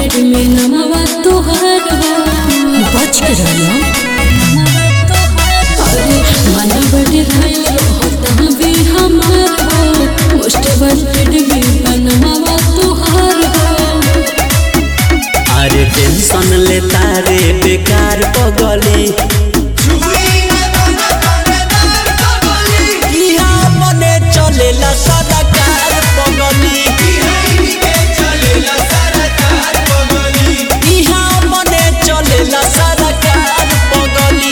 wanted में नमवा तोहार हो बच के रहना अरे मन बड़े घायल होता भी हमार हो मोस्ट वांटेड में नमवा तोहार हो अरे टेंशन लेता रे बेकार पगली इहाँ मने चलेला सरकार पगली इहाँ मने चलेला सरकार पगली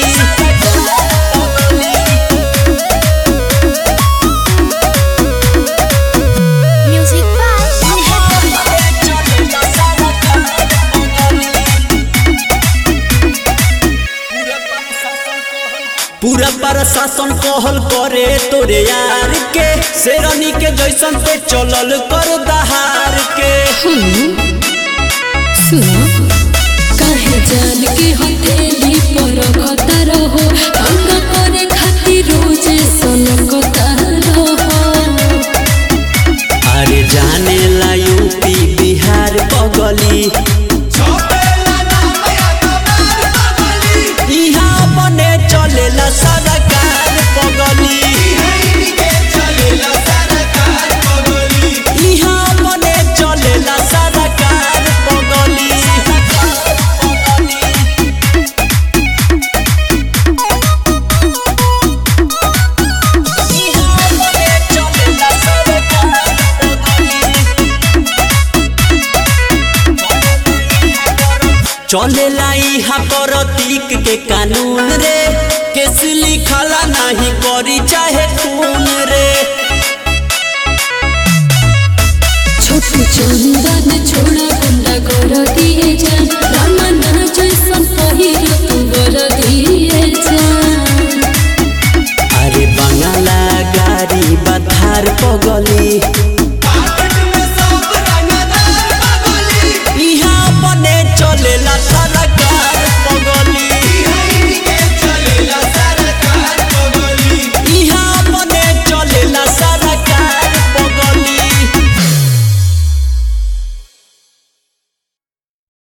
म्यूजिक बाय चलेला सरकार पगली पूरा प्रशासन कहल करे तोरे यार के शेरनी के जैसन पे चलल कर दहार के सुनो काहे जान के हथेली पर कता रहो अंग करे खातिर रोज सन कता रहो अरे जाने ला यूपी बिहार पगली इहाँ बने चलेला सरकार पगली इहाँ बने चलेला सरकार पगली इहाँ बने चलेला सरकार चलेला इहा प्रतीक के कानून रे केस लिखला नहीं करी चाहे खून रे छोटू चंदन छोड़ा